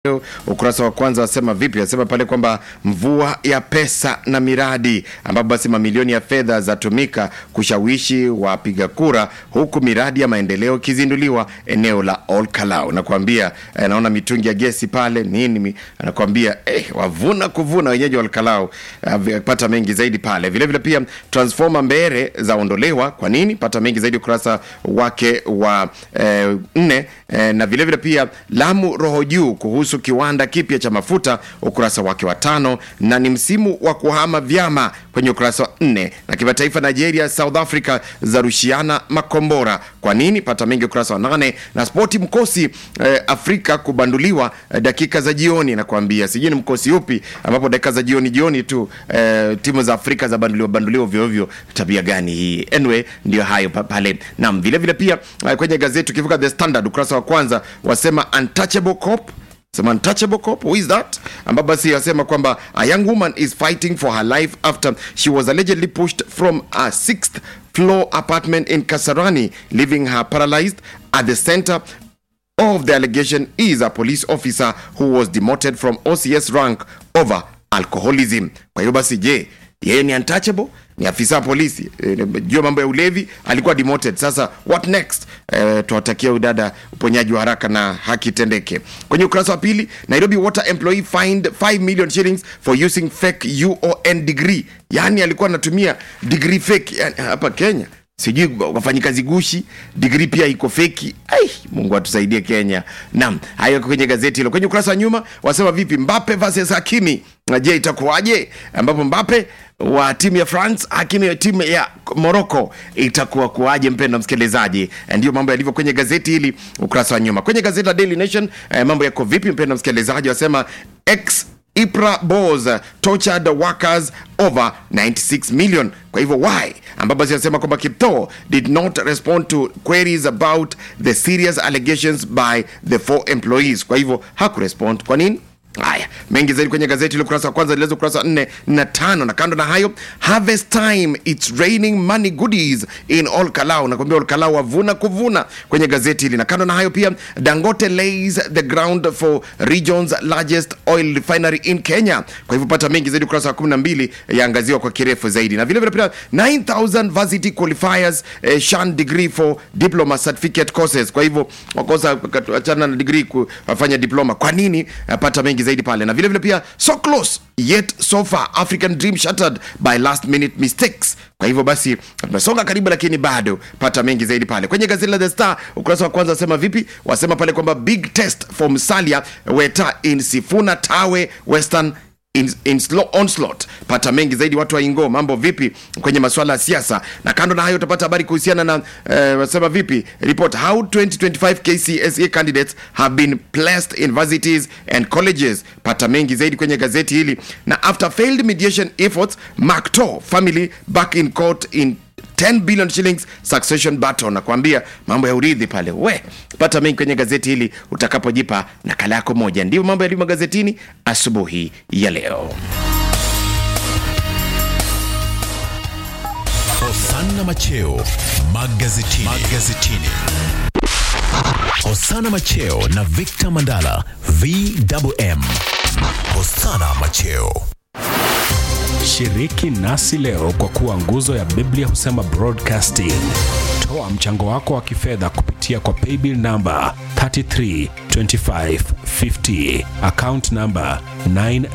Ukurasa wa kwanza wasema vipi? Wasema pale kwamba mvua ya pesa na miradi, ambapo basi mamilioni ya fedha zatumika kushawishi wapiga kura, huku miradi ya maendeleo ikizinduliwa eneo la Olkalau. Nakwambia eh, naona mitungi ya gesi pale nini, mi- anakwambia eh, wavuna kuvuna wenyeji wa Olkalau. eh, Pata mengi zaidi pale. Vile vile pia transformer Mbere zaondolewa. Kwa nini? Pata mengi zaidi ukurasa wake wa eh, nne eh, na vile vile pia Lamu roho juu kuhusu kiwanda kipya cha mafuta ukurasa wake wa tano, na ni msimu wa kuhama vyama kwenye ukurasa wa nne. Na kimataifa, Nigeria South Africa zarushiana makombora. Kwa nini? Pata mengi ukurasa wa nane. Na spoti mkosi eh, Afrika kubanduliwa eh, dakika za jioni, nakwambia sijui ni mkosi upi ambapo dakika za jioni jioni tu eh, timu za Afrika za banduliwa banduliwa ovyo ovyo. Tabia gani hii? Anyway, ndio hayo pa- pale. Naam, vile vile pia eh, kwenye gazeti ukivuka The Standard ukurasa wa kwanza wasema untouchable cop sema untouchable cop who is that ambapo basi wasema kwamba a young woman is fighting for her life after she was allegedly pushed from a sixth floor apartment in kasarani leaving her paralyzed at the center of the allegation is a police officer who was demoted from OCS rank over alcoholism. Kwa hiyo basi, je, yeye ni untouchable? Ni afisa wa polisi e, jua mambo ya ulevi, alikuwa demoted. Sasa what next? E, tuwatakia udada uponyaji wa haraka na haki itendeke. Kwenye ukurasa wa pili, Nairobi water employee fined 5 million shillings for using fake UON degree, yaani alikuwa anatumia degree fake yani, hapa Kenya sijui wafanyikazi gushi digrii pia iko feki ai mungu atusaidie kenya naam hayo yako kwenye gazeti hilo kwenye ukurasa wa nyuma wasema vipi mbape versus hakimi Na je itakuwaje ambapo mbape wa timu ya france hakimi ya timu ya morocco itakuwa kuwaje mpendo msikilizaji Eh, ndio mambo yalivyo kwenye gazeti hili ukurasa wa nyuma kwenye gazeti la daily nation eh, mambo yako vipi mpendo msikilizaji wasema x Ipra Bos tortured workers over 96 million. Kwa hivyo why? Ambapo basi anasema kwamba Kiptoo did not respond to queries about the serious allegations by the four employees. Kwa hivyo hakurespond. Kwa nini? Haya, mengi zaidi kwenye gazeti ile ukurasa wa kwanza lilezo ukurasa wa nne na tano. Na kando na hayo, harvest time it's raining money goodies in all Kalau. Nakwambia all Kalau wavuna kuvuna kwenye gazeti hili. Na kando na hayo pia, Dangote lays the ground for region's largest oil refinery in Kenya. Kwa hivyo pata mengi zaidi ukurasa wa 12 yaangaziwa kwa kirefu zaidi. Na vile vile pia 9000 varsity qualifiers eh, shan degree for diploma certificate courses. Kwa hivyo wakosa achana na degree kufanya diploma. Kwa nini? Eh, Pata mengi zaidi pale. Na vile vile pia so close yet so far African dream shattered by last minute mistakes. Kwa hivyo basi tumesonga karibu, lakini bado pata mengi zaidi pale kwenye gazeti la The Star ukurasa wa kwanza. Wasema vipi? Wasema pale kwamba big test for Musalia Weta in Sifuna Tawe Western in, in slow onslaught. Pata mengi zaidi watu wa Ingo, mambo vipi kwenye masuala ya siasa. Na kando na hayo utapata habari kuhusiana na eh, wasema vipi report how 2025 KCSE candidates have been placed in universities and colleges. Pata mengi zaidi kwenye gazeti hili. Na after failed mediation efforts Macto family back in court in 10 billion shillings succession battle. Nakwambia mambo ya urithi pale, we pata mengi kwenye gazeti hili utakapojipa nakala yako moja. Ndivyo mambo yalivyo magazetini asubuhi ya leo. Hosanna Macheo magazetini. magazetini. Hosanna Macheo na Victor Mandala VMM. Hosanna Macheo. Shiriki nasi leo kwa kuwa nguzo ya Biblia husema broadcasting. Toa mchango wako wa kifedha kupitia kwa paybill namba 332550 account namba 9